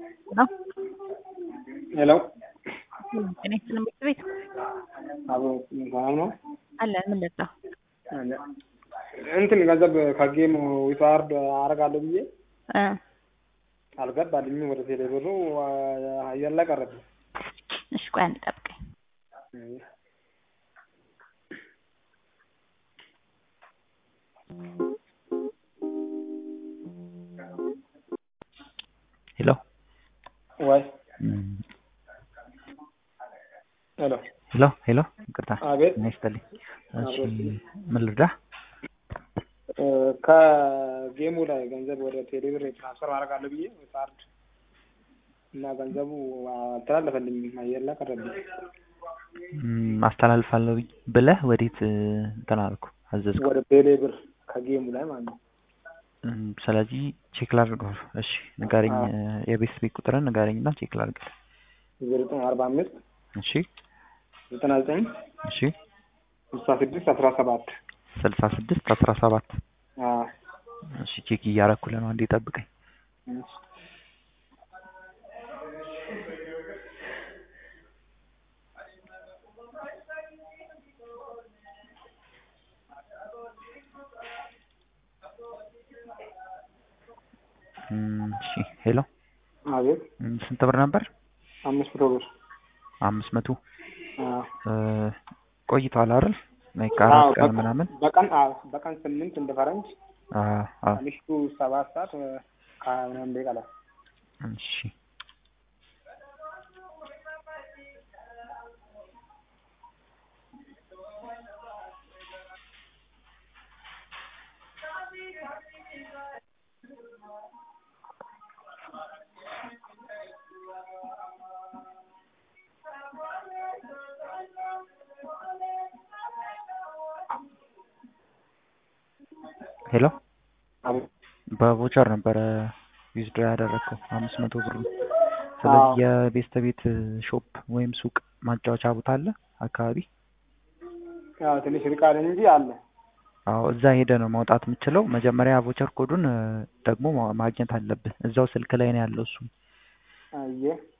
ነው። ሄሎ ጤና ይስጥልን ምክር ቤት አቦ ሰላም ነው አለ ምን ልጣ አለ እንትን ገንዘብ ከጌም ዊትዋርድ አረጋለሁ ብዬ እ አልገባልኝም። ወደ ቴሌ ብሩ አየር ላይ ቀረብኝ። እሺ ቆይ አንድ ጠብቀኝ። ሄሎ ወይ እም፣ ሄሎ ሄሎ ሄሎ ይቅርታ አቤት ጤና ይስጥልኝ። እሺ አብሮት ምን ልርዳህ? እ፣ ከጌሙ ላይ ገንዘብ ወደ ቴሌ ብር ትራንስፈር አደርጋለሁ ብዬ ዊትዋርድ እና ገንዘቡ አልተላለፈልኝም። አየር ላይ ቀረብኝ። እም፣ አስተላልፋለሁ ብለህ ወዴት እ፣ እንትን አልኩ አዘዝኩ። ወደ ቴሌ ብር ከጌሙ ላይ ማለት ነው። እም፣ ስለዚህ ቼክ ላድርገው። እሺ ንገረኝ፣ አዎ። እ፣ የቤት ቤት ቁጥርን ንገረኝና ቼክ ላድርግ። ዘጠኝ አርባ አምስት እሺ ዘጠና ዘጠኝ እሺ ስልሳ ስድስት አስራ ሰባት ስልሳ ስድስት አስራ ሰባት እሺ ቼክ እያረኩልህ ነው። አንዴ ጠብቀኝ። እም፣ እሺ ሄሎ አቤት እም፣ ስንት ብር ነበር? አምስት መቶ ብር አምስት መቶ አዎ። እ፣ ቆይቷል አይደል? ላይክ አዎ፣ አራት ቀን በቀን- ምናምን በቀን አዎ፣ በቀን ስምንት እንደ ፈረንጅ አ አ ከምሽቱ ሰባት ሰዓት እ፣ ከሀያ ምናምን ደቂቃ ላይ እሺ ሄሎ አቤት። በቮቸር ነበረ ዊዝድሮ ያደረግከው አምስት መቶ ብር ነው። ስለዚህ አዎ። የቤስት ቤት ሾፕ ወይም ሱቅ ማጫወቻ ቦታ አለ አካባቢ? ያው ትንሽ ርቃል እንጂ አለ። አዎ እዛ ሄደ ነው ማውጣት የምችለው። መጀመሪያ ቮቸር ኮዱን እ፣ ደግሞ ማ- ማግኘት አለብህ። እዛው ስልክ ላይ ነው ያለው እሱ። አየ